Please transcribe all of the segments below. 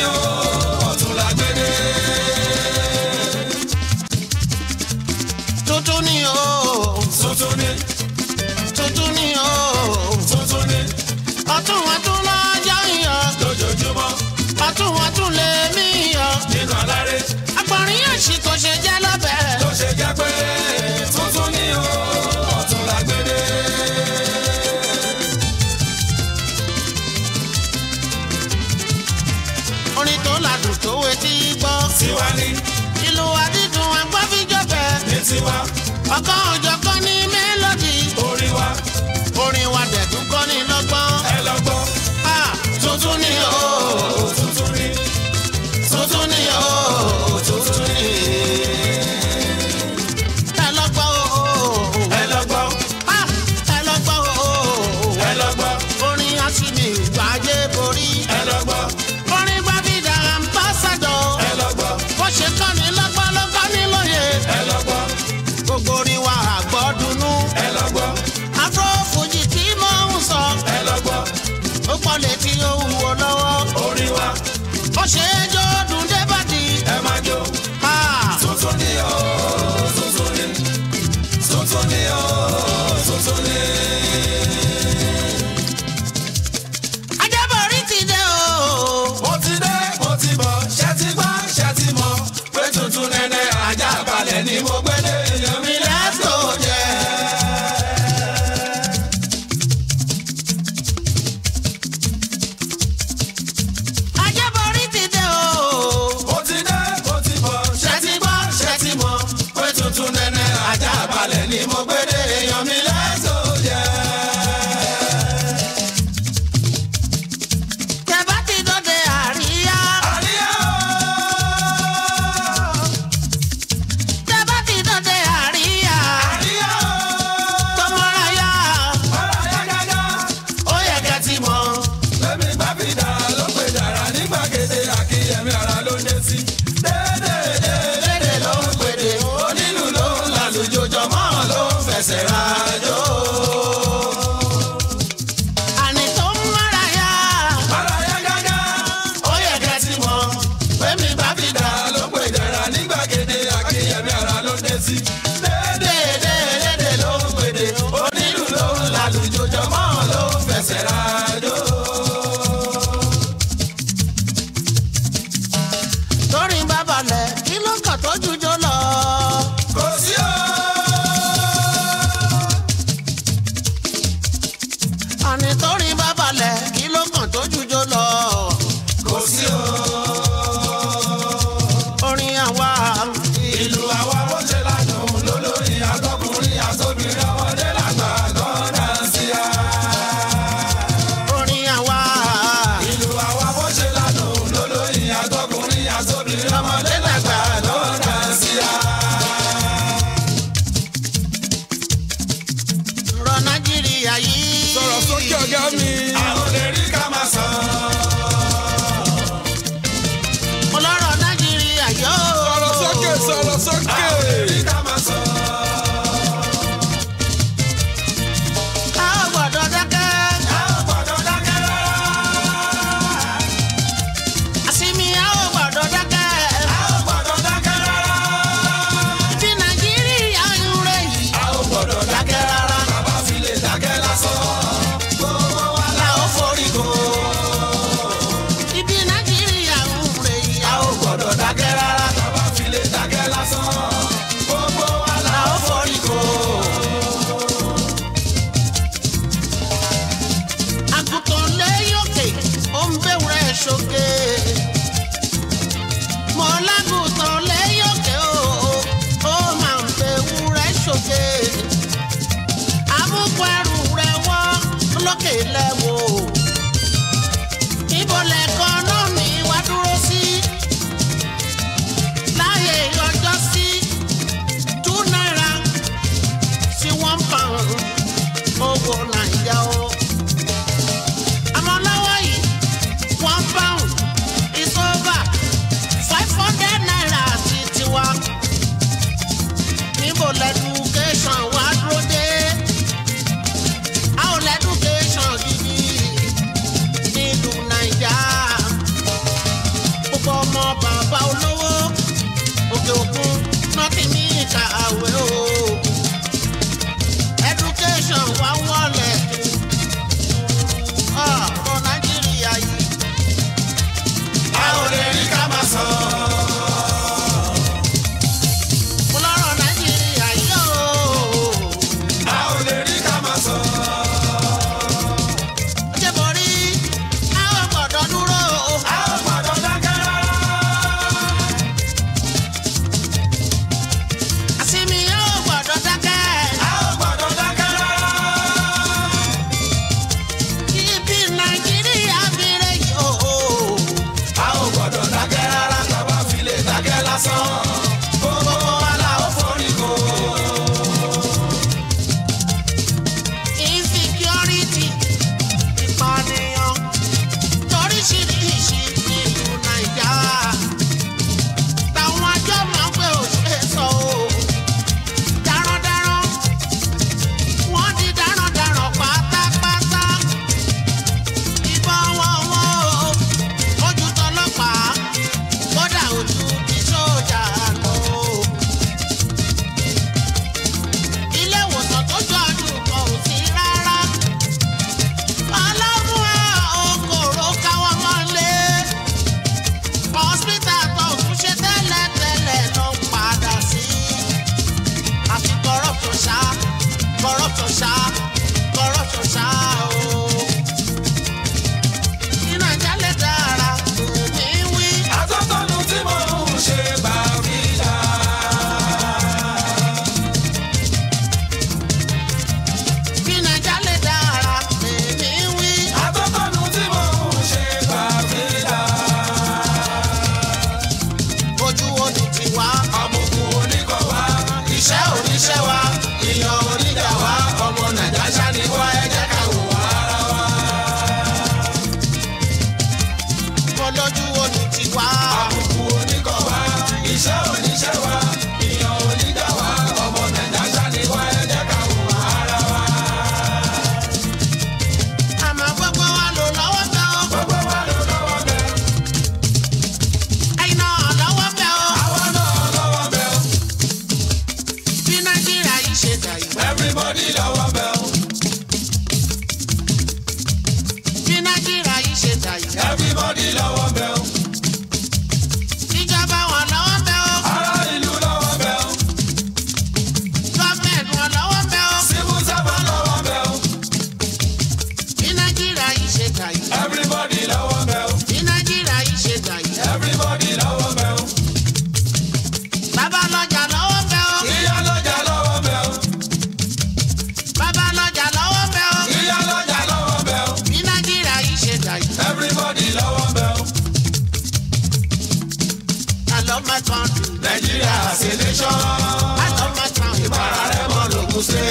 o ọ̀tún la gbédè. tuntun ni o tuntun ni tuntun ni o tuntun ni ọtún ọtún lọ́jọ́ yọ lójoojúmọ́ ọtún ọtún lè mí yọ nínú aláré agbọ̀nrín yóò ṣì kò ṣe jẹ́ lọ́bẹ̀. ló ṣe jẹ́ pé tuntun ni o ọ̀tún la gbédè. orin tó ladùn tó wetí gbọ́ tiwa ni ìlú àdídùn agbábíjọ́bẹ̀ ní tiwa ọkọ̀ òjọ̀kan ní mélòdì orí wa orin wa dẹ̀dùn kọ́ ní lọ́gbọ́n ẹ lọ gbọ́ Ah, tuntun ni o tuntun ni tuntun ni o tuntun ni ẹ lọ́gbọ́ o ẹ lọ gbọ́ Ah, ẹ lọ́gbọ́ o ẹ lọ gbọ́ orin asimi gbàjẹ́ borí ẹ lọ gbọ́ orin gbàbídà ambassadọ ẹ lọ gbọ́ bó ṣe kọ́ ni lọ́gbọ́n ló kọ́ ni lóye ẹ lọ gbọ́ gbogbo orin wa àgbọ̀dùnú ẹ lọ gbọ́ afro fuji tí mò ń sọ ẹ lọ gbọ́ ó pọ̀ létí ó wúwo lọ́wọ́ orí wa ó ṣe é jó dùn débàdì. ẹ máa jó Ah, tuntun ni o tuntun ni tuntun ni o tuntun ni. Ajábọ̀rí ti dé o. mo ti dé mo ti bọ̀ ṣe ti gbọ́ ṣe ti mọ̀ pé tuntun nẹ́nẹ́ ajá balẹ̀ ni mo gbé dé èèyàn mi lẹ́sọ̀ jẹ́. Ajábọ̀rí ti dé o. mo ti dé mo ti bọ̀ ṣe ti gbọ́ ṣe ti mọ̀ pé tuntun nẹ́nẹ́ ajá balẹ̀ ni mo gbé dé èèyàn mi lẹ́sọ̀ jẹ́. Tẹ̀bá ti dóde àríyá. àríyá Tẹ̀bá ti dóde àríyá. àríyá Tọmọráyá. ọ̀rọ̀ yá gágá. Ó yẹ kẹ́ ti mọ̀. Lẹ́mi bá fi dà ló pè dàrá ní gbàgede àkíyèmí ara ló dé sí. Dédédé lédè ló ń pèdè, onílù ló ń lálùjọ jọmọ́ ló ń fẹsẹ̀ rájò. Àní tó ń márayá. Ara yá gágá, Ó yẹ kẹ́ ti mọ̀. lẹ́mi bá fi dà ló pè dàrá ní gbàgede àkíyèmí ara ló dé sí. Dédédé lédè ló ń pèdè, onílù ló ń lálùjọ jọmọ́ ló ń fẹsẹ̀ rájò. Torí bá balẹ̀ kí ló kàn tó jújó lọ. Kò sí o. Àní torí bá balẹ̀ kí ló kàn tó jújó lọ. Kò sí o. Orin àwa. ìlú àwa bó ṣe ládùn lólórí àtọkùnrin àtobìnrin ọmọdé làgbà gọ́dà sí a. Orin àwa. ìlú àwa bó ṣe ládùn lólórí àtọkùnrin àtobìnrin ọmọdé làgbà gọ́dà sí a. Rọ Nàìjíríà yìí. sọ̀rọ̀ sókè ọ̀gá mi. àwọn lè rí ká máa sàn. Ọlọ́rọ̀ Nàìjíríà yóò. sọ̀rọ̀ sókè sọ̀rọ̀ sókè. àwọn lè rí ká máa sàn. A ò gbọ́dọ̀ dákẹ́. a ò gbọ́dọ̀ dákẹ́ rárá. Àsìmí a ò gbọ́dọ̀ dákẹ́. a ò gbọ́dọ̀ dákẹ́ rárá. Bí Nàìjíríà ń rè yìí. a ò gbọ́dọ̀ dákẹ́ rárá. bàbá fi lè dákẹ́ lásán. gbogbo wa la ó forí kò. Ibi Nàìjíríà ń rè yìí. a ò gbọ́dọ̀ dákẹ́ rárá tàbá fi lè dákẹ́ lásán gbogbo wa la ó forí kò. Àgùntàn lẹ́yọ̀kè, ó ń bẹ̀wúrẹ́ ṣoge. Mọ̀ lágùntàn lẹ́yọ̀kè o, ó máa ń bẹ̀wúrẹ́ ṣoge. Àmúkọ ẹrù rẹ̀ wọ́ lókè lẹ́wọ̀. Ibo lẹ̀kọ́ náà ní wá dúró sí? bàbá olówó òkè òkun nọ́ọ̀tì ní ìkàwé o education wá wọlé ọ̀rọ̀ nàìjíríà yìí a ò lè rí ká máa sọ. mo lọ́rọ̀ nàìjíríà yìí o a ò lè rí ká máa sọ. ṣé mo rí àwọn gbọ́dọ̀ dúró o. a ò gbọ́dọ̀ dákẹ́ rárá. àsìmí yóò gbọ́dọ̀ dákẹ́. a ò gbọ́dọ̀ dákẹ́ rárá. ibi nàìjíríà fi rẹ̀ yìí o. a ò gbọ́dọ̀ dákẹ́ rárá. tàbá fi lè dákẹ́ lásán. gbogbo wa la ó forí ko. insecurity ìpànìyàn lóríṣiríṣi nílùú naija táwọn àjọ máa ń pè ó ṣe sọ o darandaran wọ́n di darandaran pátápátá ìbọn wọn wọn o ojú tọlọ́pàá kódà ojú ti sójà lọ ilé ìwòsàn tó jọ àdúgbò ò sí rárá. ọlọ́run okòrò káwọn mọ́lé. hospital tó tún ṣe tẹ́lẹ̀tẹ́lẹ̀ ló ń padà sí. àfi corruption ṣá corruption ṣá corruption ṣá o. ní nàìjíríà lè dára òní wí. àtọ́tọ́nu tí mo ń ṣe bá mi dá. ní nàìjíríà lè dára òní wí. àtọ́tọ́nu tí mo ń ṣe bá mi dá. ojú omi ti wá. àbùkù oníkọ̀ wá. iṣẹ́ oníṣẹ́ wa. ìyàn oníjà wa. ọmọ nàìjà ṣáni wá ẹ jẹ́ ká wò wá ara wa. olójú omi ti wá. àbùkù oníkọ̀ wá. iṣẹ́ oníṣẹ́ wa. ìyàn oníjà wa. ọmọ nàìjà ṣáni wá ẹ jẹ́ ká wò wá ara wa. àmọ́ gbogbo wa lò lọ́wọ́ bẹ́ o. gbogbo wa ló lọ́wọ́ bẹ́ẹ̀. ẹ̀yin náà lọ́wọ́ bẹ́ o. àwa náà lọ́wọ́ bẹ́ẹ̀. bí nàìjíríà yìí ṣe dà yìí. everybody lọ́wọ́ bẹ́ẹ̀. bí nàìjíríà yìí ṣe dà yìí. everybody lọ́wọ́ bẹ́ẹ̀. ìjọba wọn lọ́wọ́ bẹ́ o. ará ìlú lọ́wọ́ bẹ́ẹ̀. gọ́ọ̀mẹ̀ntì wọn lọ́wọ́ bẹ́ o. civil servant lọ́wọ́ bẹ́ẹ̀. bí nàìjíríà yìí ṣe dà yìí. everybody lọ́wọ́ bẹ́ẹ̀. bí nàìjíríà yìí ṣe dà yìí. everybody lọ́wọ́ bẹ́ẹ̀. bàbá lọ́jà lọ́wọ́ bẹ́ o. ìyá lọ́jà lọ́wọ́ bẹ́ẹ̀. bàbá lọ́jà lọ́wọ́ bẹ́ o. ìyá lọ́jà lọ́wọ́ bẹ́ẹ̀. bí nàìjíríà yìí ṣe dà yìí. everybody lọ́wọ́ bẹ́ẹ̀. I love my country. nàìjíríà ṣe nation. I love my town. ìbára rẹ̀ mọ́ lògùn ṣe.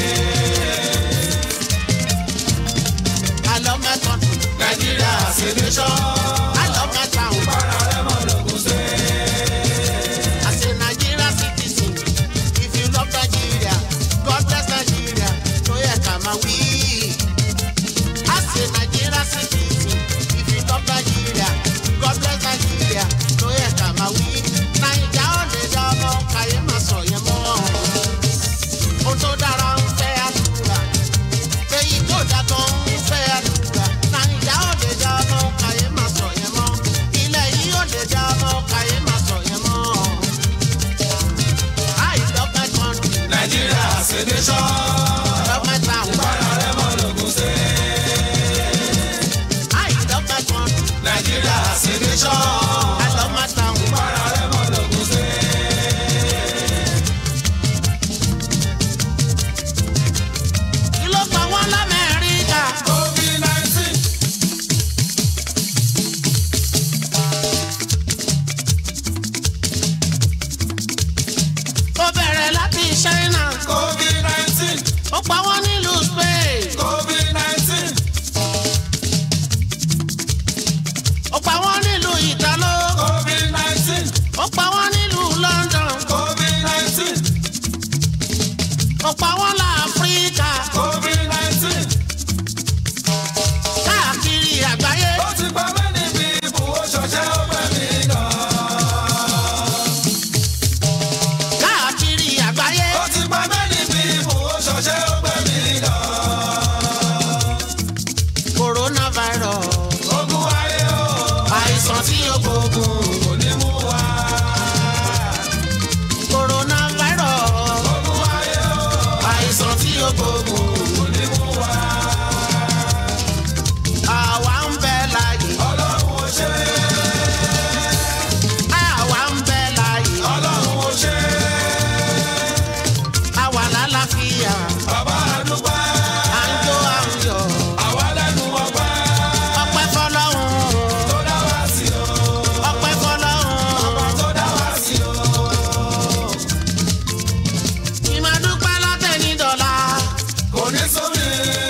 I love my country. nàìjíríà ṣe nation. I love my town. ìbára rẹ̀ mọ́ lògùn ṣe. As a Nigerian citizen, if you love Nigeria, God bless Nigeria, so yeah, come and we. As a Nigerian citizen, if you love Nigeria, God bless Nigeria, so yeah, come and we. Naija ò lè dá ọmọ káyé máa sọ yẹn mọ́. Ohun tó dára ń fẹ́ àdúrà, èyí tó dá kan ń fẹ́ àdúrà. Naija ò lè dá ọmọ káyé máa sọ yẹn mọ́. Ilẹ̀ yìí ò lè dá ọmọ káyé máa sọ yẹn mọ́. I love my country, nàìjíríà ṣe nation. I love my town. ìbára rẹ̀ mọ́ lògùn ṣe. I love my country, nàìjíríà ṣe nation. I love my town. ìbára rẹ̀ mọ́ lògùn ṣe. Kí ló pa wọ́n l'Amẹ́ríkà? covid nineteen. Ó bẹ̀rẹ̀ láti China, covid nineteen. ó pa wọ́n nílùú Spain, covid nineteen. ó pa wọ́n nílùú Italo, covid nineteen. ó pa wọ́n nílùú London, covid nineteen. ó pa wọ́n l'Áfíríkà, covid nineteen. káàkiri àgbáyé. ó ti pa mẹ́ni bí ibù ó ṣọṣẹ́ ó pẹ́ mí gan. gbógun kò ní mú wa. coronavirus Ogun ayé o, àìsàn tí ó gbógun kò ní mú wa. àwa ń bẹ láàyè Ọlọ́run ò ṣe é, àwa ń bẹ láàyè Ọlọ́run ò ṣe é. àwa lálàáfíà Bàbá àdúgbò, à ń jó à ń yọ̀ àwa lẹ́nu ọgbẹ́ ọpẹ́ fọ́lọ́run tó dá wá sí o. ọpẹ́ fọ́lọ́run tó dá wá sí o. ìmọ̀dúpẹ́ látẹ̀yìn dọ̀la kò ní sómi.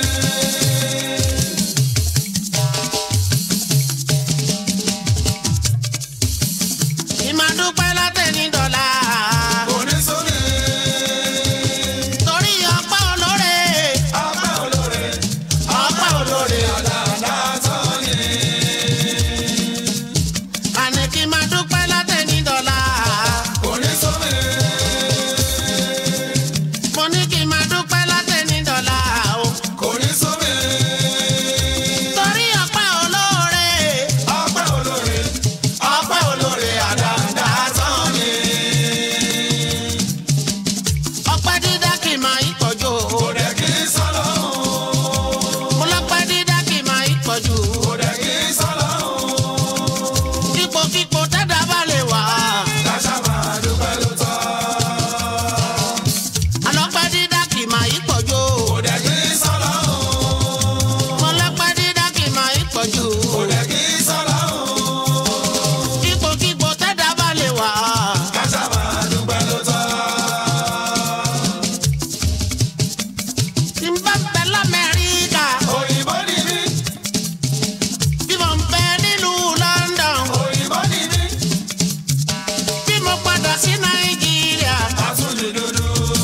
ìmọ̀dúpẹ́ látẹ̀yìn dọ̀la kò ní sómi. torí ọpẹ́ olóore ọpẹ́ olóore ọpẹ́ olóore dáadáa tán ni. àní kí máa dúpẹ́ látẹ̀yìn dọ̀la kò ní sómi. mo ní kí máa dúpẹ́ látẹ̀yìn dọ̀la o kò ní sómi. torí ọpẹ́ olóore ọpẹ́ olóore ọpẹ́ olóore dáadáa tán ni. ọpẹ́ dídá kì máa ń pọ̀jù kò dẹ̀ kí sọ́lọ́hún. mo lọ́pẹ́ dídá kì máa ń pọ̀jù kò dẹ̀ kí sọ́lọ́hún. kíkokíko tẹ́dá bá lè wà káṣá máa dúpẹ́ ló tọ́. àlọ́pẹ́ dídá kì máa ń pọ̀jù kò dẹ̀ kí sọ́lọ́hún. mo lọ́pẹ́ dídá kì máa ń pọ̀jù kò dẹ̀ kí sọ́lọ́hún. kíkokíko tẹ́dá bá lè wà. káṣá máa dúpẹ́ ló tọ́. tí n bá bẹ lamẹ́ríkà òyìnbó ni mí bí mo ń bẹ nílùú London òyìnbó ni mí bí mo padà sí Nàìjíríà àtúndì dúdú.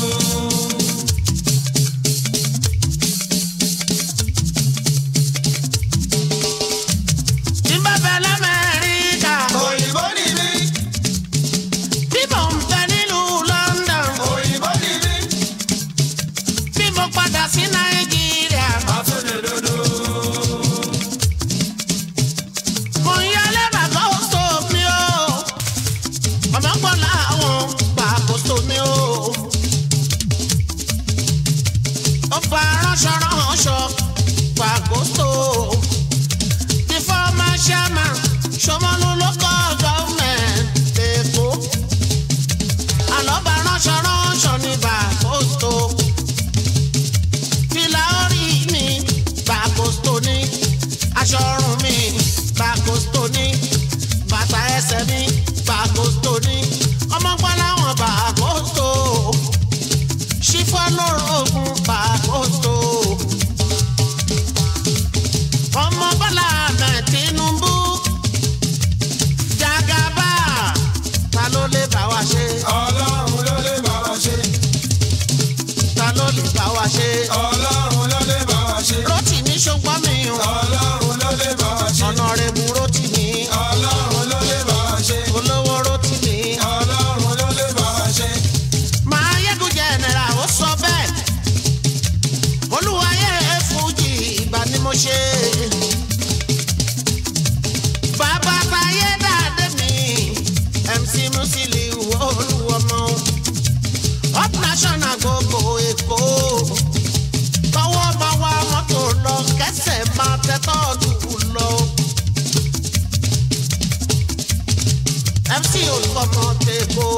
tí n bá bẹ lamẹ́ríkà òyìnbó ni mí bí mo ń bẹ nílùú London òyìnbó ni mí bí mo padà sí Nàìjíríà àtúndì dúdú. mo ń yálé bàbá òṣò mi o ọmọ pọ̀ láwọn gbàkóso mi o ó fa ránṣọ ránṣọ gbàkóso the former chairman Ṣómólú local government Èkó àlọ́bà ránṣọ ránṣọ ní gbàkóso fìlà orí mi gbàkóso ní aṣọ ọrùn mi gbàkóso ní bàtà ẹsẹ̀ mi gbàkóso ní ọmọgbọ́n láwọn gbàkóso ṣífọ́ lórogún gbàkóso ọmọ Bọ́lá Ahmed Tinubu Jagaba ta ló lè bá wa ṣe ọlọ́run ló lè bá wa ṣe. ta ló lè bá wa ṣe ọlọ́run ló lè bá wa ṣe. Rótìmí ṣùgbọ́n mi ò ọlọ́run ló lè bá wa ṣe. Ọ̀nàrẹ́bù Rótìmí ọlọ́run ló lè bá wa ṣe. olówó Rótìmí. ọlọ́run ló lè bá wa ṣe. máa yẹ́gun jẹ̀nẹ̀rà ó sọ bẹ́ẹ̀ olúwayé fújì ìgbà ni mo ṣe. bàbá táyé dáadé mi mc musiliu olúwọmọ up national gbogbo èkó tọwọ́ bá wa mọ́tò lọ kẹsẹ̀ máa tẹ́tọ́ lù lọ. mc olúwọmọ tẹ́kọ̀ọ́.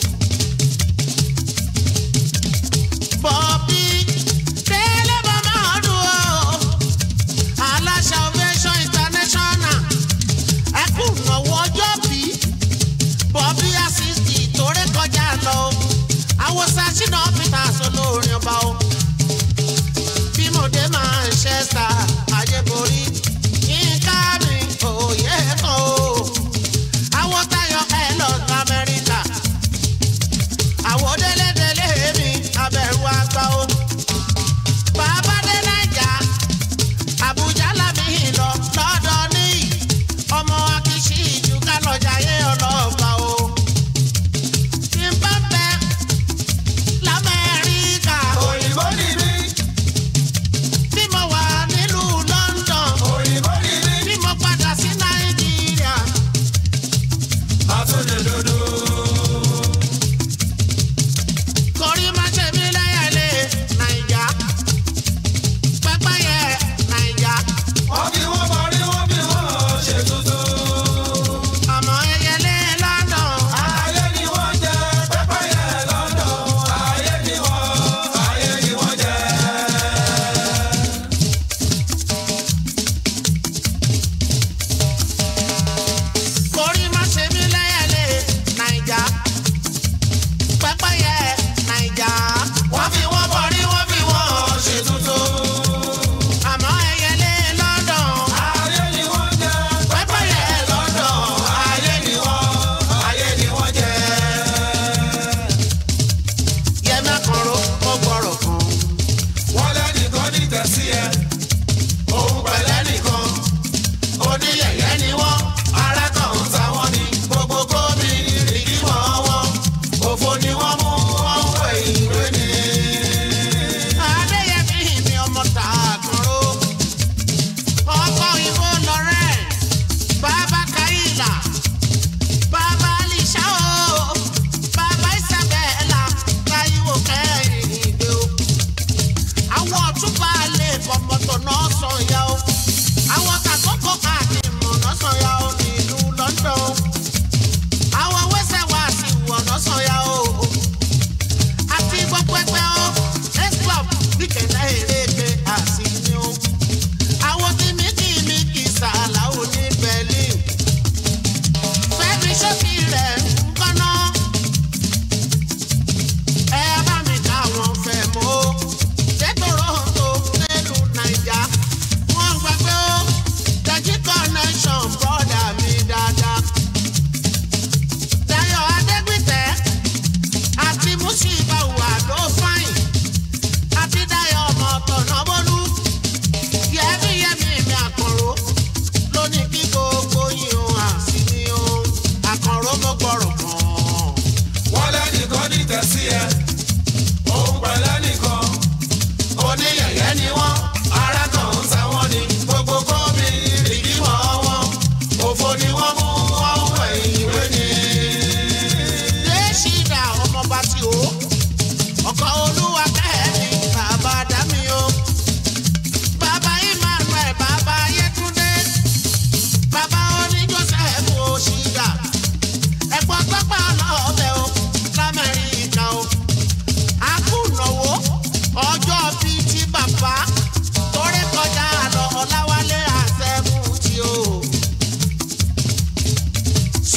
Bobby Délé Bàbá ọdún o. Aláṣà Ovation International. Ẹkú ìnáwó ọjọ́ bí. Bobby Asisti torí kọjá lọ. Àwòsàn Ṣínà Peters olórin ọba o. Bí mo dé Manchester, Ayébórí. Yínká mi òye kan o. Àwọn Táyọ̀ ẹ̀ lọ sí Amẹ́ríkà àwọn délédélé mi abẹ̀rù àgbà o. bàbá dé naija àbújá làmì lọ lọ́dọ̀ ní ọmọ akíṣí ìjú kálọ̀jà yé ọlọ́ọ̀gbà o. tí n bá bẹ lamẹ́ríkà òyìnbó ni mí tí mo wà nílùú London òyìnbó ni mí tí mo padà sí nàìjíríà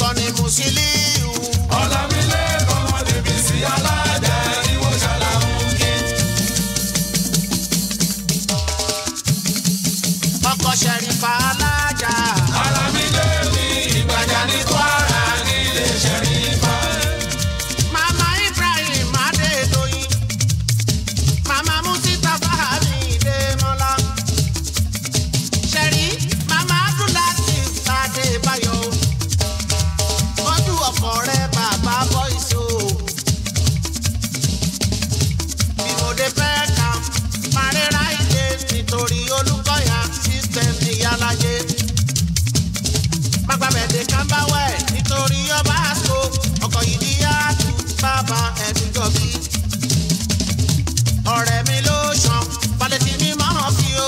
orúkọ ni musiliu. Ọlámilékan Adébísí alájà ìwọ ṣàlàyé kí. ọkọ ṣẹ̀rífà alájà. Alámídé ní Ìgbàjà ní Kwara nílé Ṣẹ̀rífà. mama ibrahim adédoyin. mama musita fahami demola. ṣẹ̀rí mama abdulatif adébáyọ̀. ojú ọkọ rẹ bàbá bọ́ìsì o. bí mo dé fẹ́ ka parẹ́ra ìdè nítorí olùkọ́yà system ìyálàyé. Magbabẹ̀dẹ̀ kan bá wẹ̀ nítorí ọba àṣọ ọkọ̀ yìí ní yáàtú bàbá ẹ̀dùjọ́ bí. Ọ̀rẹ́ mi ló ṣan balẹ̀tì mi máa fi o.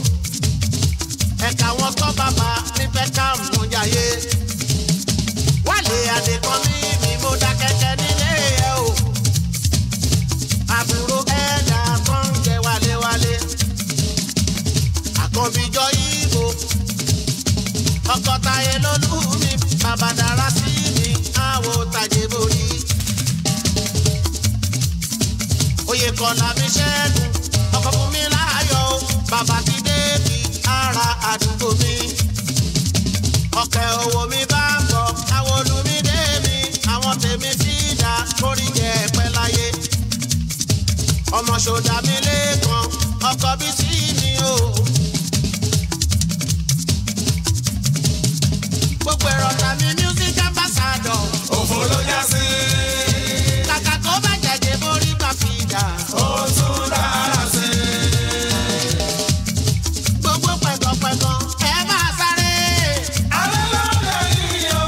Ẹ̀ka wọn tọ́ bàbá nífẹ̀ẹ́ ká mú jàyé. Wálé àdèkàn mi mi mo dá kẹ́kẹ́ nílé ẹ̀ o. Àbúrò ẹ̀dá kan jẹ́ wálé-wálé. Àkànbíjọ ìbò ọkọ táyé lólú mi bàbá dára sí mi àwò tàjé borí. oyè kọlà mi ṣẹ́gun ọkọ fún mi láàyò bàbá ti débi ara àdúgbò mi. ọkẹ́ owó mi bá ń bọ̀ àwọn olùmí dé mi àwọn tèmi sí ìdá kórì jẹ́ pẹ́ láyé. ọmọ ṣòdà mi lẹ́ẹ̀kan ọkọ bí sí mi o. gbogbo ẹ̀rọ tàbí music ambassador. Òfò ló já sí. kàkà kó bá jẹ̀jẹ̀ borí bá fi dà. Ó tún dára sí. gbogbo pẹ̀gànpẹ̀gàn ẹ máa sáré. Alẹ́ ló lè yí o.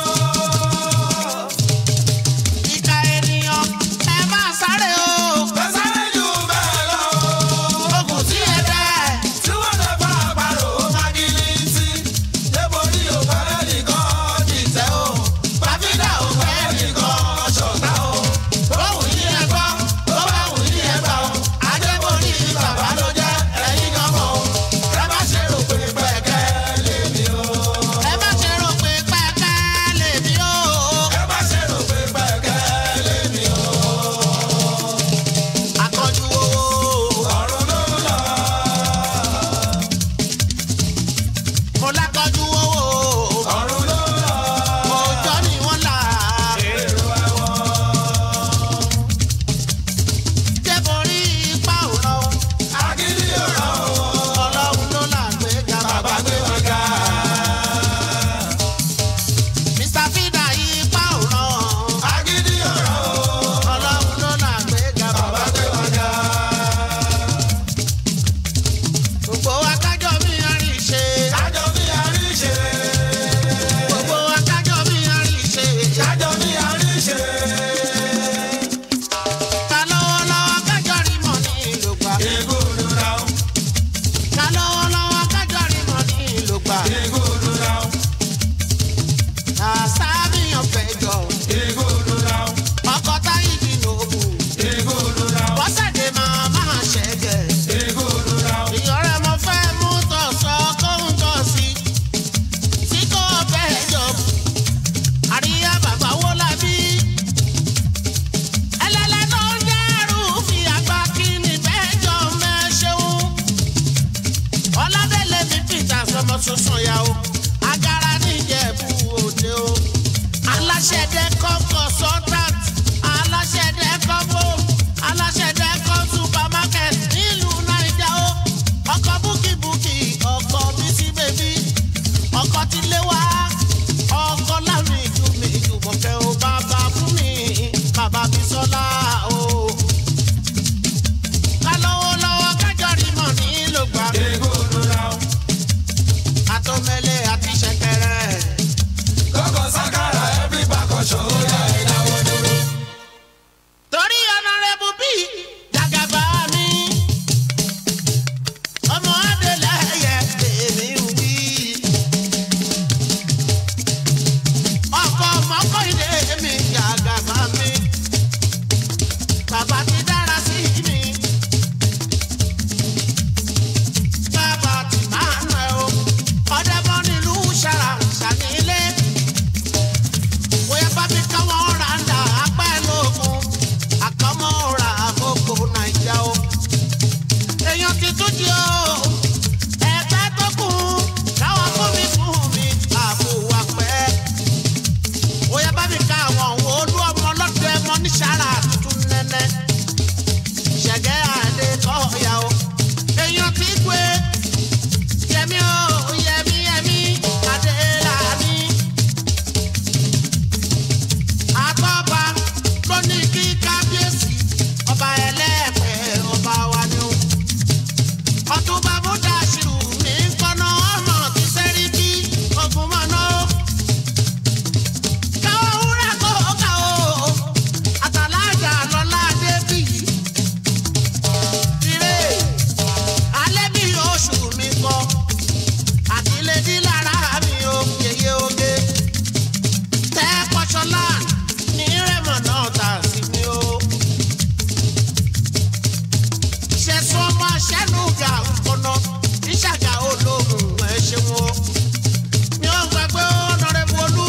ìka ènìyàn ẹ máa sáré o. Bẹ́sẹ̀ jù bẹ́ẹ̀ lọ. ogun tí ẹ bẹ́ẹ̀. Tí wọ́n lè bá àparò magilítì. Débòrí ò fẹ́ nìkan dìtẹ̀ o. Pàfídà ò fẹ́ nìkan ṣọ̀tá o. bóun yí ẹ gbọ́ Tó bá wù yí ẹ gbà o. Adébórí bàbá ló jẹ́ ẹ̀yin gan mọ̀ o. Ẹ má ṣe rò pé pẹ̀kẹ́ lèmi o. ẹ má ṣe rò pé pẹ́ẹ́kẹ́ lèmi o. Ẹ má ṣe rò pé pẹ̀kẹ́ lèmi o. akọjú owó. Ọ̀run ló lọ. mo lákọjú owó. Ọ̀run ló lọ. òòjọ́ ni wọ́n là. Èrò ẹ̀wọ̀n. débòrí ipa ò lọ. Agídí ọ̀rọ̀ o. ọlọ́run ló là gbé ga Bàbá gbé wa ga. mr fida ipa ò lọ. Agídí ọ̀rọ̀ o. ọlọ́run ló là gbé ga Bàbá gbé wa ga. gbogbo akájọ mi àrí ṣe. Kájọ bí arí ṣe. gbogbo akájọ mi àrí ṣe. Kájọ bí arí ṣe. ká lọ́wọ́lọ́wọ́ kájọ rí mọ̀ ní ìlú gbà. Ìgúdù ra o. ká lọ́wọ́lọ́wọ́ kájọ rí mọ̀ ní ìlú gbà. Ìgúdù ra o. àṣàbíyàn fẹjọ. Ìgúdù ra o. ọkọ táyì bí nòbù. Ìgúdù ra o. bọ́sẹ̀dé máa máa ṣẹ̀gẹ̀. Ìgúdù ra o. ìyọ̀rẹ́ mo fẹ́ mú tọ̀sọ̀ kóhun tọ̀ sí. tí kò bẹ́ẹ̀ jọ. àríyá bàbá wo la bí. ẹlẹ́lẹ́ tó ń dẹ́rù fi àgbà kí ni bẹ́ẹ̀ jọ mẹ́ṣẹ́wó. ọlọ́dẹ̀lẹ̀ mi peter sọmọ tuntun ya o. agara níjẹ̀bú òde o. aláṣẹ̀dẹ̀ kọ́kọ́ sọ́tàt. aláṣẹ̀dẹ̀ kọ́bọ̀. aláṣẹ̀dẹ̀ kọ́ supermarket nílùú naija o. ọkọ̀ búkìbúkì ọkọ̀ bísí bèbí. ọkọ̀ ti lé wá. ọkọ̀ láwọn ìjú mi ìjú mọ̀kẹ́ o. bàbá fún mi bàbá bí sọ́lá o. ká lọ́wọ́ lọ́wọ́ kájọ rí mọ̀ nílò gbà. Ìgúdù ra o. àtọ́mẹ́lẹ̀ àti ṣẹ̀kẹ̀rẹ̀. Kọ́kọ́ sákàrà every percussion ó yá ìdáwọ́ dúró. torí ọ̀nàrẹ́bù bí jàgàbá mi. ọmọ adélẹ́yẹ èmi ń wí. ọkọ̀ mọ́kọ́ ilé mi jàgàbá mi. bàbá ti dára sí mi. bàbá ti máa ń rẹ̀ o. ọ̀dẹ́bọ̀ nílùú ṣàrà ṣànílé. ṣẹ̀gẹ́ adé kọ́ọ̀yà o. èèyàn ti gbé yẹmí o yẹmí yẹmí adé làní. àtọ́ba ló ní kí kábíyèsí ọba ẹlẹ́ẹ̀pẹ́ ọba wa ni o. ọ̀túnba múdàṣírù ní kọ́nà ọmọ ti sẹ́rí bí ogun mọ́nà o. káwọ́ wúrà kó ká o àtàlájà lọ́lá débìyí. ire alẹ́ bí oṣù mi kọ àtìlẹ́dí lára mi ò yeye oge tẹ́ pọ́ṣọ́lá ní rẹ́mọ̀ náà tà sí mi o. ṣẹ̀sùn ọmọ aṣẹ́nuga ọ̀nà ìṣàgà olóhùn ẹ̀ ṣeun o. mi ò gbàgbé ọ̀nàrẹ́bù olú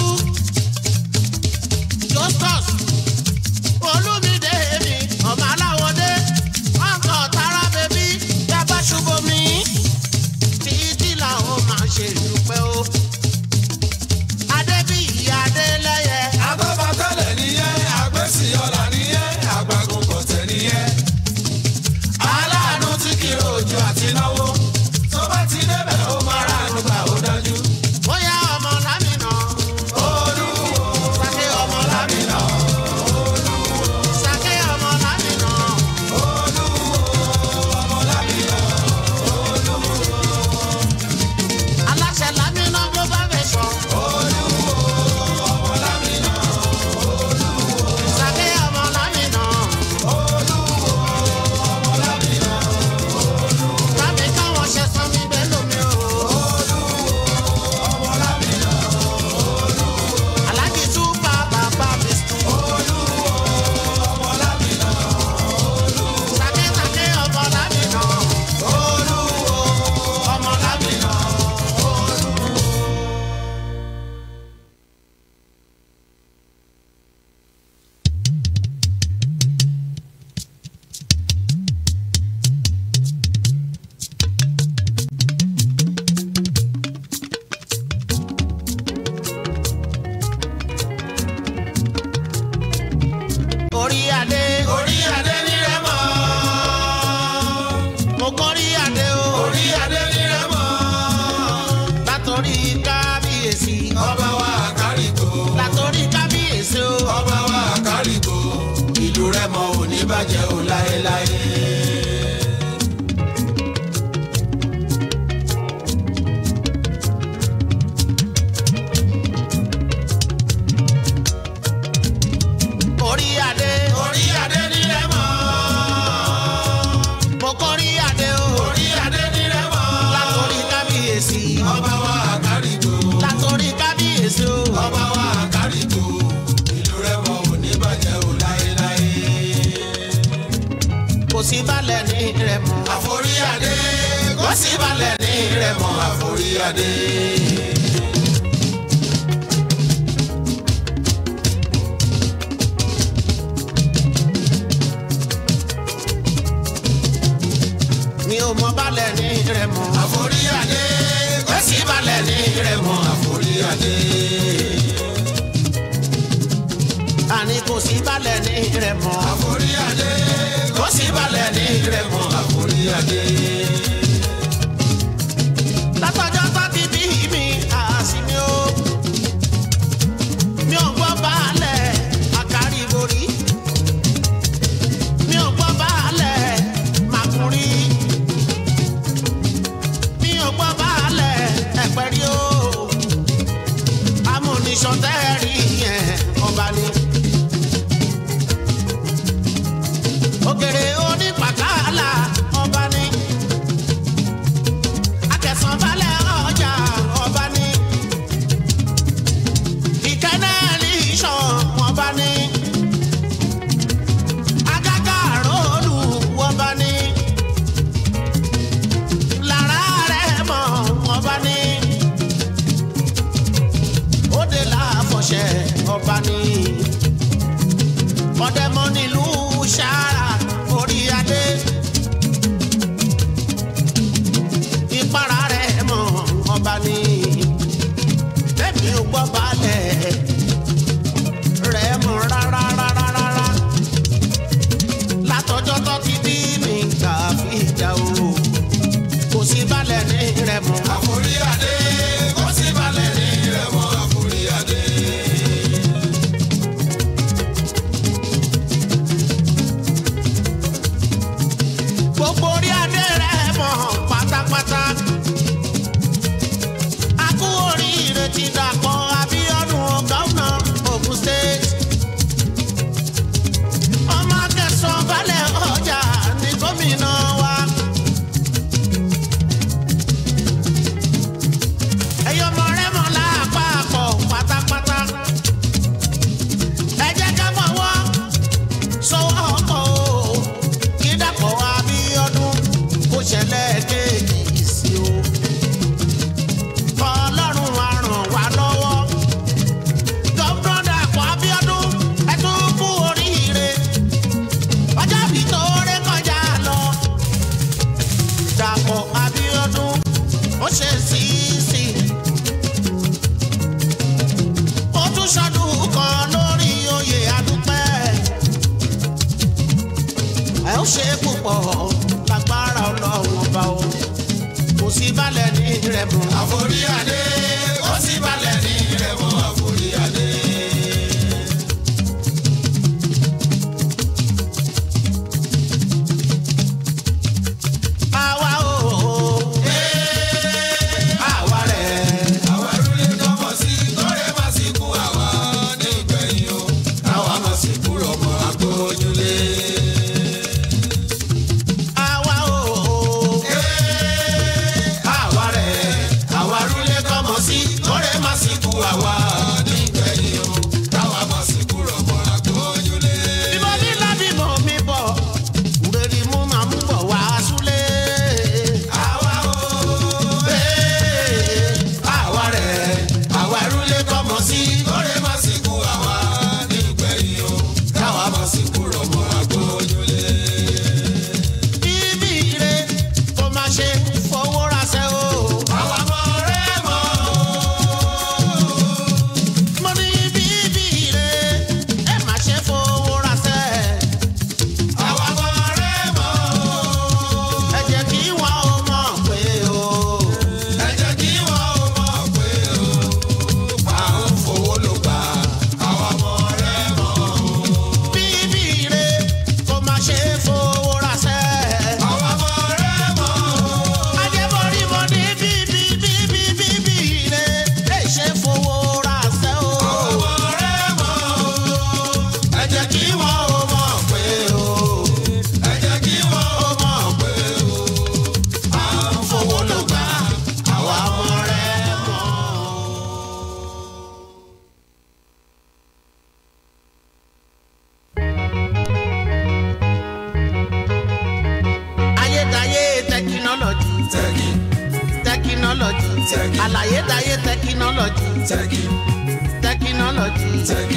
justus olúmídé mi ọmọ aláwọ̀dé ọkọ̀ tara bèbí dábàá ṣubú mi títí làwọn máa ṣe ìdúpẹ́ o. adébíyí adélẹ́yẹ Àtọ́ba tẹ́lẹ̀ nìyẹn, àgbẹ̀sì ọ̀la nìyẹn, àgbàgùn kọ̀tẹ̀ nìyẹn. Aláàánú tí kì í rojú àti náwó. Tó bá ti débẹ̀, ó máa ránu gbà ó dájú. bóyá ọmọ lámìnà Olúwo, sàké ọmọ lámìnà sàké ọmọ lámìnà aláṣẹ lámìnà global vision. sàké ọmọ lámìnà. Tàbí káwọn ṣe sọ mí bẹ́ẹ̀ lómi o. Aláàjì túbà bàbá mi sùn. Sàké sàké ọmọ lámìnà. Ọmọ lámìnà. Orí adé. orí adé ní rẹ́mọ̀. Mo kọ́rí adé o. Orí adé ní rẹ́mọ̀. Látọ̀rí kábíyèsí. Ọba wa àkárìkò. Látọ̀rí kábíyèsí o. Ọba wa àkárìkò. Ìlú rẹ́mọ̀ ò ní bàjẹ́ ò láéláé. Orí adé. Orí adé ní rẹ́mọ̀. Mo kọ́rí adé o. Orí adé ní rẹ́mọ̀. Látọ̀rí kábíyèsí. Ọba wa àkárìkò. Látọ̀rí kábíyèsí o. Ọba wa àkárìkò. Ìlú rẹ́mọ̀ ò ní bàjẹ́ ò láéláé. Kò sí balẹ̀ ní rẹ̀ mọ́. Àforí adé. Kò sí balẹ̀ ní rẹ́mọ̀ àforí adé. Mi ò mọ balẹ̀ ní rẹ̀ mọ́. Àforí adé. Kò sí balẹ̀ ní rẹ́mọ̀ àforí adé. Àní kò sí balẹ̀ ní rẹ̀ mọ́. Àforí adé. Kò sí balẹ̀ ní rẹ́mọ̀ àforí adé. Látọjọ́ tó ti bí mi, àsìmí o. Mi ò gbọ́ balẹ̀ àkárí borí. Mi ò gbọ́ balẹ̀ màkúrí. Mi ò gbọ́ balẹ̀ ẹ̀pẹ̀rí o. Amúnisàn tẹ́ẹ̀rí yẹn ọba ni. Òkèrè onípàkálà ọba ni. Akẹ̀sánbalẹ̀ ọjà ọba ni. Ìkẹ́nẹ́ẹ̀lì ìṣàn ọba ni. Agágá àròlù ọba ni. Lára rẹ̀ mọ̀ ọba ni. Òde làfọ̀ṣẹ́ ọba ni. Ọ̀dẹ̀mọ nílùú Ṣáárà orí adé. Ìpara rẹ̀ mọ̀ ọba ni. Bẹ́ẹ̀ni ò gbọ́ balẹ̀ rẹ̀ mọ̀ rárá rárá rárá. Látọjọ́ tó ti bí sì balẹ̀ ní ìrẹ̀mú. àforí adé ó sì balẹ̀ ní ìrẹ̀mú àforí adé. àwa o àwa rẹ̀ àwa rúlé tọmọ sí kọ́rẹ́ má sì kú àwa ní ìgbẹ̀yìn o àwa má sì kúrò mọ́ àgbójúlé. àwa o àwa rẹ̀ àwa rúlé tọmọ sí kọ́rẹ́ má sì kú àwa ní ìgbẹ̀yìn o àwa má sì kúrò mọ́ àgbójúlé. bí mo ní lábí mo mi bọ̀ rèé mú màá mú bọ̀ wá súlé. àwa o àwa rẹ̀ àwa rúlé tọmọ sí kọ́rẹ́ má sì kú àwa ní ìgbẹ̀yìn o àwa má sì kúrò mọ́ àgbójúlé. bíbí ire kò má ṣe fowó raṣẹ́ o. àwa mọ̀ rẹ́ mọ́ mo ní bíbí ire ẹ má ṣe fowó raṣẹ́. àwa mọ̀ rẹ́ mọ́. ẹ jẹ́ kí wọ́n ó mọ̀ pé o. ẹ jẹ́ kí wọ́n ó mọ̀ pé o à ń fowó ló gbà àwa mọ̀ rẹ́ mọ́. bíbí ire kò má ṣe fowó raṣẹ́. àwa mọ̀ rẹ́ mọ́. ajẹ́bọ̀rí mo ní bíbí bíbí bíbí ire lè ṣe fowó raṣẹ́ o. àwa mọ̀ rẹ́ mọ́. ẹ jẹ́ kí wọ́n ó mọ̀ pé o ẹ jẹ́ kí wọ́n ó mọ̀ pé o à ń fowó ló gbà àwa mọ̀ rẹ́ mọ́. ayédáyé tẹkinọ́lọ́jì tẹ́kì tẹkinọ́lọ́jì Tẹ́kì. àlàyédáyé tẹkinọ́lọ́jì tẹ́kì tẹkinọ́lọ́jì. tẹ́kì.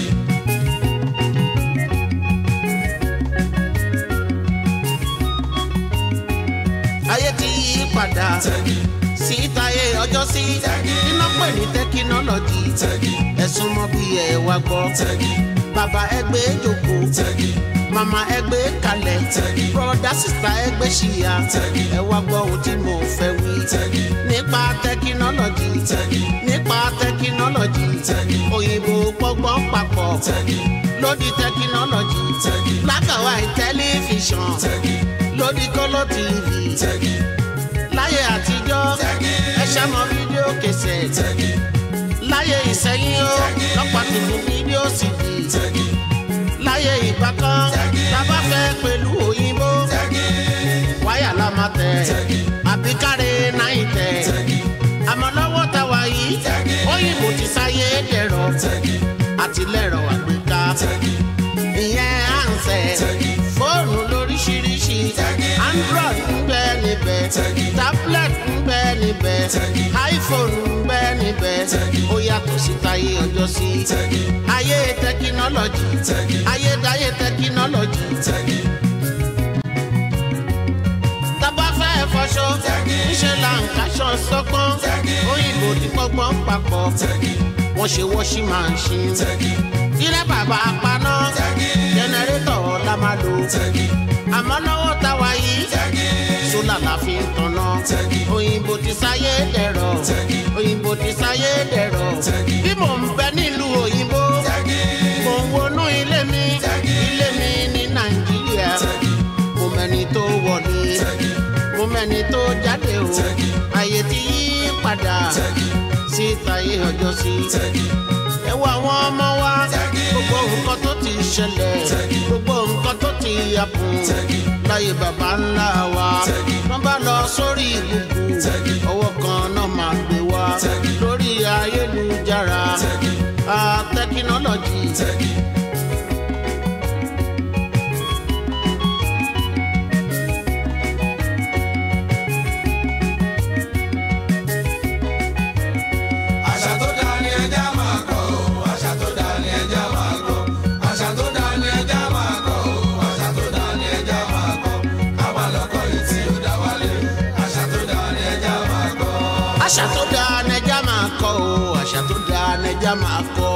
ayé ti yí padà tẹ́kì sí táyé ọjọ́ sí Tẹ́kì. iná pè ní tẹkinọ́lọ́jì tẹ́kì ẹ̀sùn mọ́ bí ẹ wá gbọ́ tẹ́kì bàbá ẹgbẹ́ jókòó tẹ́kì màmá ẹgbẹ́ kalẹ̀ Tẹ́kì. bọ́dà sísá ẹgbẹ́ ṣìyà Tẹ́kì. ẹ wá gbọ́ ohun tí mo fẹ́ wí tẹ́kì nípa tẹkinọ́lọ́jì tẹ́kì nípa tẹkinọ́lọ́jì Tẹ́kì. òyìnbó pọ́gbọ́n papọ̀ tẹ́kì lórí tẹkinọ́lọ́jì tẹ́kì black and white tẹlifíṣàn tẹ́kì lórí kọ́lọ́ tv tẹ́kì láyé àtijọ́ Tẹ́kì. ẹ̀ṣẹ̀ mọ fídíò kẹsẹ̀ tẹ́kì láyé ìsẹ́yìn ó Tẹ́kì. lọ́pàá tuntun fídíò cd tẹ́kì láyé ìgbà kan Tẹ́kì. tábà fẹ́ pẹ̀lú òyìnbó tẹ́kì wáyà la máa tẹ̀ Tẹ́kì. àbí káre náà tẹ̀ tẹ́kì àmọ́ lọ́wọ́ tá a wà yìí Tẹ́kì. òyìnbó ti sáyé dẹ̀rọ̀ tẹ́kì àtìlẹ́rọ̀ àgbéká tẹ́kì ìyẹn ànsẹ̀ Tẹ́kì. fóònù lóríṣiríṣi Tẹ́kì. android ń bẹ níbẹ̀ Tẹ́kì. tablet ń bẹ níbẹ̀ Tẹ́kì. iphone ń bẹ níbẹ̀ Tẹ́kì. ó yàtọ̀ sí táyé ọjọ́ sí tẹ́kì ayé tẹkinọ́lọ́jì Tẹ́kì. ayédáyé tẹkinọ́lọ́jì tẹ́kì tábà fẹ́ fọṣọ Tẹ́kì. ńṣe là ń kaṣọ sọ́gbọ́n Tẹ́kì. òyìnbó ti pọ́gbọ́n papọ̀ tẹ́kì wọ́n ṣe wọ́ṣí máa ń ṣe tẹ́kì ilé bàbá paná Tẹ́kì. jẹnẹrétọ̀ la máa lò tẹ́kì àmọ́ lọ́wọ́ tá a wà yìí tẹ́kì sólà la fi ń tanná Tẹ́kì. òyìnbó ti sáyé dẹ̀rọ̀ Tẹ́kì. òyìnbó ti sáyé dẹ̀rọ̀ Tẹ́kì. bí mò ń bẹ nílùú òyìnbó tẹ́kì mò ń wọnú ilé mi Tẹ́kì. ilé mi ní nàìjíríà tẹ́kì mo mẹ́ni tó wọlé tẹ́kì mo mẹ́ni tó jáde o Tẹ́kì. ayé ti yí padà tẹ́kì sí táyé ọjọ́ sí tẹ́kì ẹ wo àwọn ọmọ wa Tẹ́kì. gbogbo nǹkan tó ti ṣẹlẹ̀ Tẹ́kì. gbogbo nǹkan tó ti yàpùn Tẹ́kì. láyé bàbá ńlá wa Tẹ́kì. wọ́n bá lọ sórí ìbùkún Tẹ́kì. ọwọ́ kan náà máa gbé wá Tẹ́kì. lórí ayélujára Tẹ́kì. Ah, tẹkinọ́lọ́jì tẹ́kì àṣà tó dáa ni ẹja máa kọ́ o àṣà tó dáa ni ẹja máa kọ́ àṣà tó dáa ni ẹja máa kọ́ o àṣà tó dáa ni ẹja máa kọ́ káwa lọ́kọ́ yìí tí ó dá wálé àṣà tó dáa ni ẹja máa kọ́. àṣà tó dáa nẹja máa kọ o àṣà tó dáa nẹja máa kọ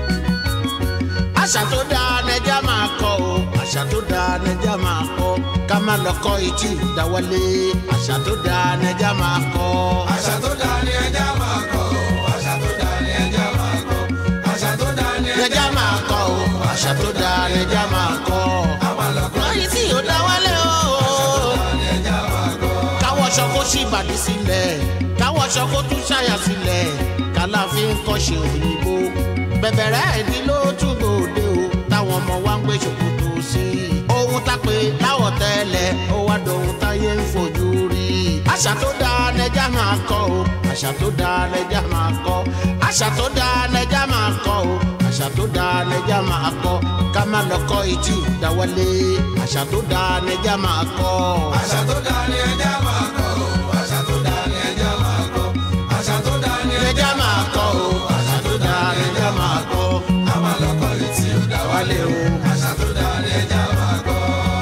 àṣà tó dáa nẹja máa kọ o àṣà tó dáa nẹja máa kọ ká má lọ kọ́ etí ìdáwọlé àṣà tó dáa nẹjà máa kọ́. àṣà tó dáa ni ẹja máa kọ́ àṣà tó dáa ni ẹja máa kọ́ àṣà tó dáa ni ẹja nẹjà máa kọ́ o àṣà tó dáa nẹjà máa kọ́. máa lọ kọ́ lọ́yìn tí yóò dáwọlé o. ni ẹja máa kọ́. káwọ́ṣọ kó ṣì bàdí sílẹ̀ káwọ́ṣọ kó tún ṣàyà sílẹ̀ kàláfin kọ́ṣe òyìnbó bẹ̀bẹ̀rẹ̀ ẹ̀dí ló tún gbòde o táwọn ọmọ wa ń gbé ṣòkòtò sí i ohun tá pé láwọ̀ tẹ́lẹ̀ ó wá dohun táyé ń fojú rí i àṣà tó dáa nẹja máa kọ́ o àṣà tó dáa nẹja máa kọ́ àṣà tó dáa nẹja máa kọ́ o àṣà tó dáa nẹja máa kọ́ ká má lọ kọ́ etí ìdáwọlé àṣà tó dáa nẹja máa kọ́. àṣà tó dáa ni ẹja máa kọ́ àṣà tó dáa ni ẹja máa kọ́ àṣà tó dáa ni ẹja ẹja máa kọ́ o àṣà tó dáa ẹja máa kọ́ máa lọ kọ́ létí ó dá wálé o àṣà tó dáa ni ẹja máa kọ́.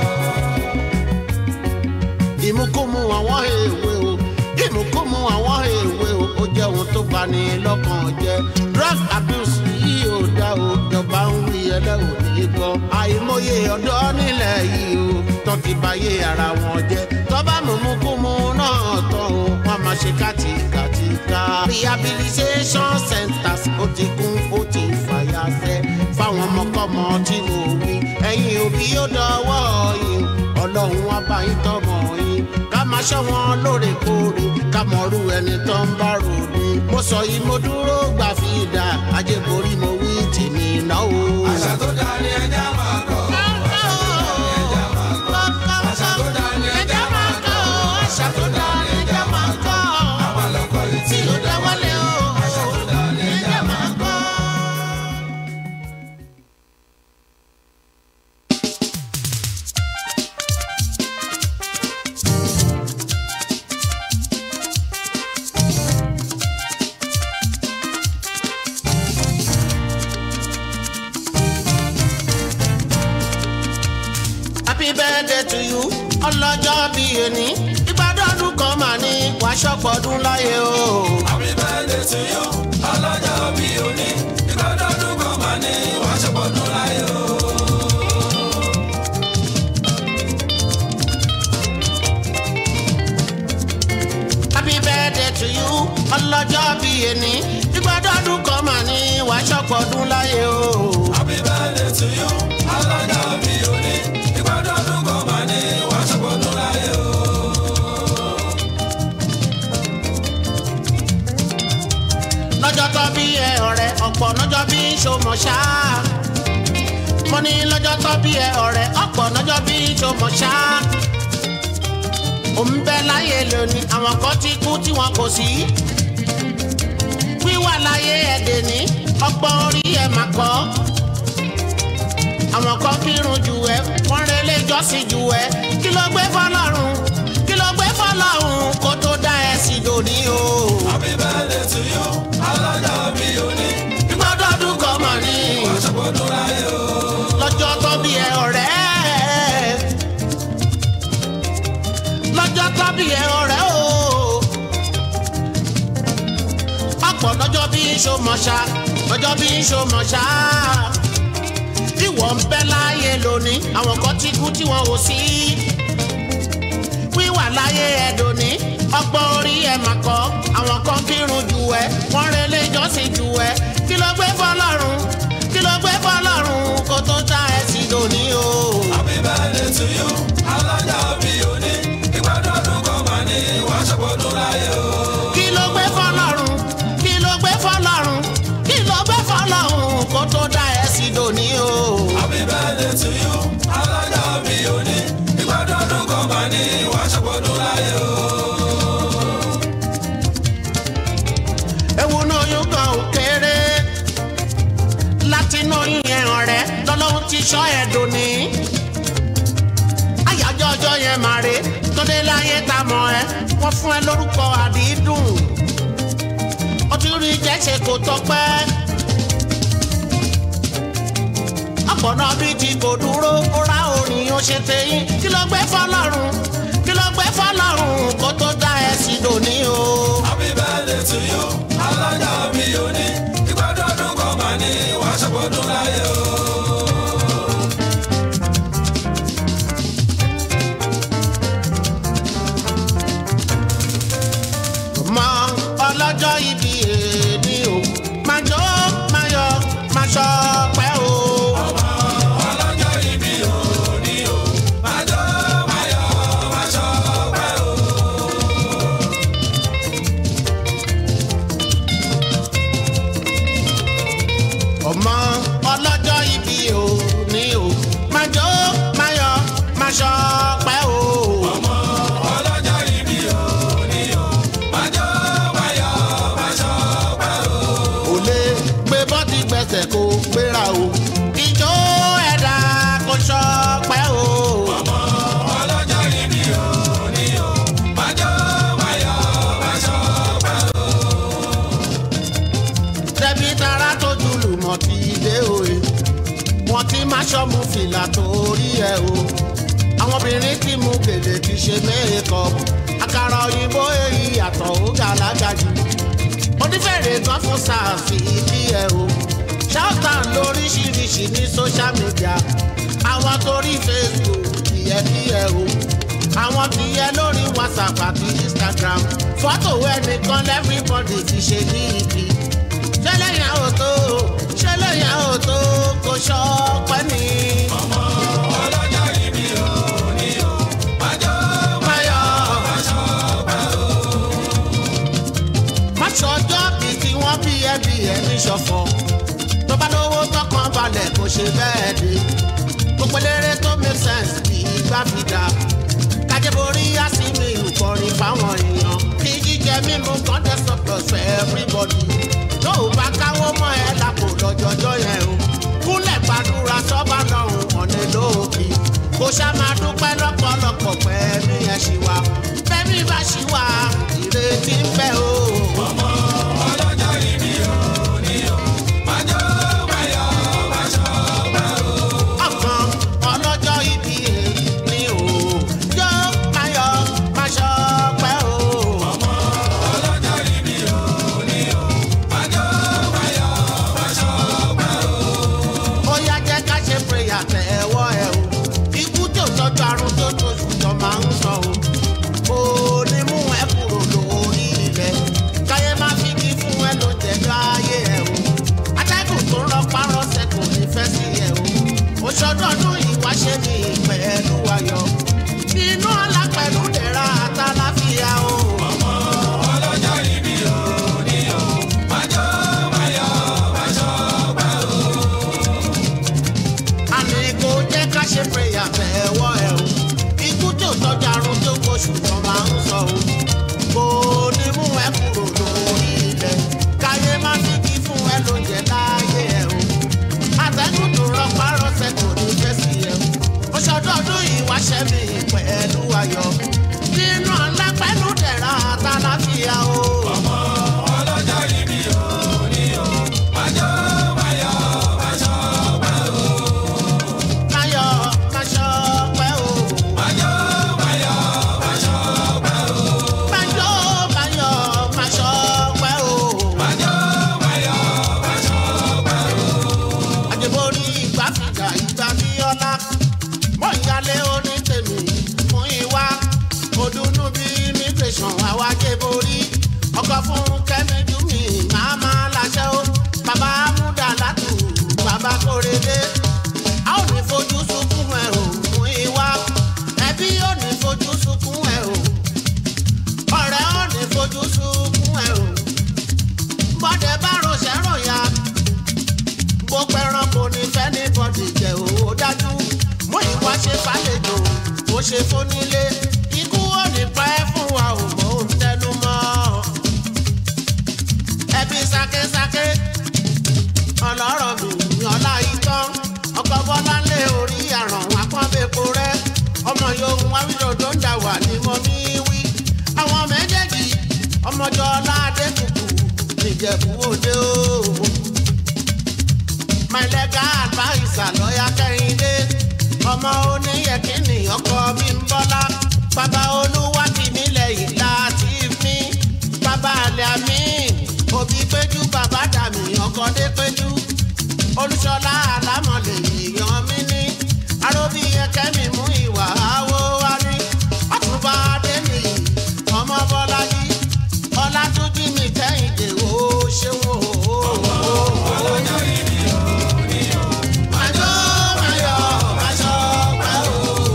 ìmúkúmu àwọn èwe o ìmúkúmu àwọn èwe o ó jẹ́ ohun tó bani lọ́kàn jẹ́ drug abuse yìí ò dá o ìjọba ń wí ẹlẹ́wọ̀n ní gbọ́ àìmọye ọ̀dọ́ nílẹ̀ yìí o tó ti báyé ara wọn jẹ́ tọ́ba mùmúkúmu náà tán o wọ́n máa ṣe kàtìkàtìkà rehabilitation centers ó ti kún ó ti fàyà sẹ́ fáwọn ọmọkọ́mọ tí mo wí ẹ̀yin òbí ó dọwọ́ yìí ọlọ́run wá bá yín tọmọ yín ká máa ṣọ́ wọn lóòrèkóòrè ká mọ̀rú ẹni tó ń bá ròde. mo sọ yìí mo dúró gbà fi dà ajé borí mo wí tèmi náà o. àṣà tó dáa ni ẹja máa kọ́ àṣà tó dáa ni ẹja máa kọ́ àṣà tó dáa ni ẹja máa kọ́. máa lọ kọ́ létí tí ó dá wálé o. àṣà tó dáa ni ẹja máa kọ́. happy birthday to you ọlọ́jọ́ bí ẹni ìgbàdọ́dún kan mà ní wàá ṣọ́pọ̀dún láyé o. Happy birthday to you ọlọ́jọ́ bí òní ìgbàdọ́dún kan máa ní wàá ṣọpọ̀dún láyé o. happy birthday to you ọlọ́jọ́ bí ẹni ìgbàdọ́dún kan mà ní wàá ṣọ́pọ̀dún láyé o. Happy birthday to you ọlọ́jọ́ bí òní ìgbàdọ́dún kan máa ní wàá ṣọpọ̀dún láyé o. lọ́jọ́ tó bí ẹ ọ̀rẹ́ ọ̀pọ̀ lọ́jọ́ bí ṣòmọ̀ ṣá. mo ní lọ́jọ́ tó bí ẹ ọ̀rẹ́ ọ̀pọ̀ lọ́jọ́ bí ṣòmọ̀ ṣá. ò ń bẹ láyé lónìí àwọn kan ti kú tí wọn kò sí. wíwà láyé ẹ̀dẹ̀ ní ọgbọ́n orí ẹ̀ mà kọ́. àwọn kan kírun jù ẹ wọ́n relé jọ́sìn jù ẹ kí ló gbé fọlọ́run kí ló gbé fọlọ́run kó tó dá ẹ sí lóní o. Happy birthday to you ọlọ́jọ́ bí òní ìgbọ́dọ̀dún kan mọ̀ ní wàá ṣọpọ̀dún láyé o. lọ́jọ́ tó bí ẹ ọ̀rẹ́. lọ́jọ́ tó bí ẹ ọ̀rẹ́ o. ọ̀pọ̀ lọ́jọ́ bí ṣomọ̀ṣá lọ́jọ́ bí ṣomọ̀ṣá. ìwọ ń bẹ láyé lónìí àwọn kan ti kú tí wọn ò sí. wíwà láyé ẹ̀dùn ní ọgbọ́n orí ẹ̀ mà kọ́ àwọn kan kírun jù ẹ́ wọ́n relé jọ́sìn jù ẹ́ kí ló gbé fọlọ́run kí ló gbé fọlọ́run kó tó dá ẹ sí lónìí o. Happy birthday to you ọlọ́jọ́ bí òní ìgbàdọ́dún kan máa ní wàá ṣọpọ̀dún láyé o. kí ló gbé fọlọ́run kí ló gbé fọlọ́run kí ló gbé fọlọ́run kó tó dá ẹ sí lónìí o. Happy birthday to you ọlọ́jọ́ bí òní ìgbàdọ́dún kan máa ní wàá ṣọpọ̀dún láyé o. ewu náà yóò gan òkèrè láti inú oyún yẹn ọ̀rẹ́ lọ́lọ́run ti sọ ẹ̀dùn ní. àyájọ́ ọjọ́ yẹn máa rè tóde láyé tá a mọ̀ ẹ́ wọ́n fún ẹ lórúkọ àdídùn ó ti rí jẹ́sẹ̀ kò tọpẹ́. ọ̀pọ̀nà bíi ti kò dúró ó rá orin ó ṣe tẹ̀yìn kí ló gbé fọlọ́run kí ló gbé fọlọ́run kó tó dá ẹ sí lónìí o. Happy birthday to you ọlọ́jọ́ bí òní ìgbàdọ́dún kan máa ní wàá ṣọpọ̀dún láyé o. ọlọ́jọ́ ibi ò ní o máa jó máa yọ máa ṣọpẹ́ o. ọlọ́jọ́ ìbí òní o májọ́ máyọ̀ máṣọ́ pẹ́ o. ò lè gbé bọ́dì gbẹ̀sẹ̀ kó gbéra o. ìjó ẹ̀dá kò ṣọpẹ́ o. ọlọ́jọ́ ìbí òní o májọ́ máyọ̀ máṣọ́ pẹ́ o. tẹ̀bí tara tó jùlù mọ̀ ti dé òye. wọ́n ti máa ṣọ́mú fìlà torí ẹ̀ o. àwọn obìnrin tí mú gèlè ti ṣe méèkọ́pù. àkàrà òyìnbó èyí yàtọ̀ ó gàlágà jù. onífẹ̀rẹ̀ gan fún sàǹfì ìdí ẹ̀ o. ṣáàtàn lóríṣiríṣi ní social media. àwọn torí facebook ìyẹn kí ẹ o. àwọn ti yẹ lórí whatsapp àti instagram. fọ́tò ẹnìkan lẹ́fíríbọ̀dì ti ṣe ní ibi ṣẹlẹ̀ yẹn ò tó ṣẹlẹ̀ yẹn ò tó kò ṣọpẹ́ ní. ọlọ́jọ́ ìbí òní o májọ́ Máyọ̀ máṣọ́ pẹ́ o. má ṣọjọ́ bíi tí wọ́n bí ẹbí ẹ̀ ní ṣọ̀fọ̀. tó bá lówó tọkàn balẹ̀ kò ṣe bẹ́ẹ̀ dé. gbogbo eléré tó make sense kì í gbá fi dà. kájẹ́borí yá sí mi ìkọrin fáwọn èèyàn. kí jíjẹ mímu kan tẹ́ surplus for everybody. tó o bá káwó mọ́ ẹ lápò lọ́jọ́jọ́ yẹn o. kúnlẹ̀ gbàdúrà sọ́ba lọ́hùn ọ̀nẹ́ lóòkì. kò ṣá máa dúpẹ́ lọ́pọ̀lọpọ̀ pẹ́ ní ẹ̀ ṣì wá. fẹ́mi bá ṣì wá ìrètí ń bẹ o. ọlọ́jọ́ ìbí òní o májọ́ máyọ̀ máṣọ́ pẹ́ o. ọkàn ọlọ́jọ́ ibi èyí ni o. yọ máyọ̀ máṣọ pẹ́ o. ọlọ́jọ́ ìbí òní o májọ́ máyọ̀ máṣọ́ pẹ́ o. ó yá jẹ́ ká ṣe prayer tẹ̀ ẹ̀wọ́ ẹ̀ o. ikú tó tọ́jú àrùn tó tó ṣùjọ máa ń sọ o. kò ní mú ẹ kúrò lórí ilẹ̀. káyé má fi kí fún ẹ ló jẹjọ́ ayé ẹ o. atẹ́gùn tó ń lọ párọ̀sẹ̀ kò ní fẹ́ sí ẹ o. òṣòdọ́dún yìí wá ṣe ní pẹ̀lú ayọ̀. inú ọlá pẹ̀lú dẹ̀ra àtàláfíà o. ọlọ́jọ́ ìbí òní o májọ́ máyọ̀ máṣọ́ pẹ́ o. àní kò jẹ́ ká ṣe prayer tẹ̀wọ́ ẹ̀ o. ikú tó tọ́jú àrùn tó kó ṣùgbọ́n máa ń sọ o. kò ní mú ẹ kúrò lórí ilẹ̀. káyé má fi kí fún ẹ lóúnjẹ láàyè ẹ o. àtẹ̀gùn tó rọpá rọsẹ̀ kò ní fẹ́ sí ẹ o. oṣọdọọdún yìí wá ṣẹ́ mi pẹ̀lú ayọ̀. nínú ọ̀la pẹ̀lú dẹ̀ra àtàláfíà o. ọlọ́jọ́ ìbí òní o májọ́ máyọ̀ máṣọ́ pẹ́ o. máyọ̀ máṣọ́ pẹ́ o. májọ́ máyọ̀ máṣọ́ pẹ́ o. máyọ̀ máyọ̀ máṣọ́ pẹ́ o. májọ́ máyọ̀ máṣọ́ pẹ́ o. àjẹbórí ìgbà fìgbà ìgbà bí ọlá mọ ìyálé onítèmi fún ìwà òdùnnú bí immigration àwájẹborí ọkọ fún kẹmíjú mi máa máa láṣẹ ó bàbá amúdà látù bàbá kórèdé a ò ní fojú sunkún ẹ ò fún ìwà ẹbí ò ní fojú sunkún ẹ ò ọ̀rẹ́ ò ní fojú sunkún ẹ ò bọ́dẹ bá rọṣẹ́ rọ̀yà gbogbo ẹranko ní fẹ́nìbọ̀dì jẹ́ owó dájú mú ìwà ṣe fàlejò ó ṣe fónílé ikú ò ní pẹ́ fún wa ò mọ̀ ó ń tẹnu mọ́ ẹbí sákésáké ọlọ́rọ̀ mi ọlá ìtàn ọkọ̀ bọ́lá lé orí àrùn àpọ́nbẹ́po rẹ ọmọ yòówù awílòdó ń dà wà ní mo ní wí àwọn méjèèjì ọmọjọ́ ọlá adékùkù nìjẹ̀bú òde ooo my legal adviser lọ́yà kẹ́hìndé ọmọ oníyẹ̀kínní ọkọ mi ń bọ́lá bàbá olúwa ti nílẹ̀ yìí láti mí bàbá àlẹ́ àmì òbí péjú bàbá dàmí ọkọ dé péjú olùṣọlá àlámọ̀lẹ̀ èèyàn mi ní aróbí ẹkẹ́ mi mú ìwà àwọ̀ wá ní ọ̀túnba adéníyì ọmọ bọ́lájí ọlátúnjí mi kẹ́hìndé ó ṣeun o. ọlọ́jọ́ ìbí òní o Májọ́ máyọ̀ máṣọ́ pẹ́ o.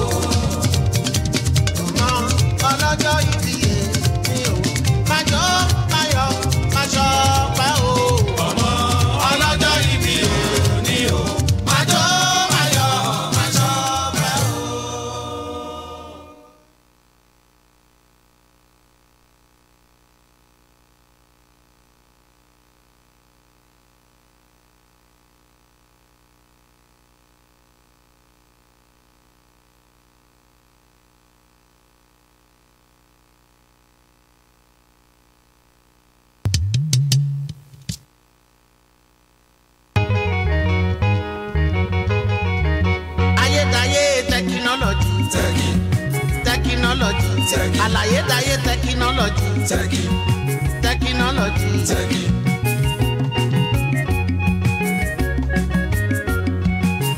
Ọmọ ọlọ́jọ́ ìbí èmi o. Májọ́ máyọ̀ máṣọ́ pẹ́ o. ọmọ ọlọ́jọ́ ìbí òní o Tẹ́kì. àlàyé dayé tẹkinọ́lọ́jì tẹ́kì tẹkinọ́lọ́jì. tẹ́kì.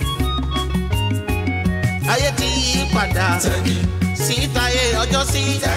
ayé ti yí padà Tẹ́kì sí táyé ọjọ́ sí.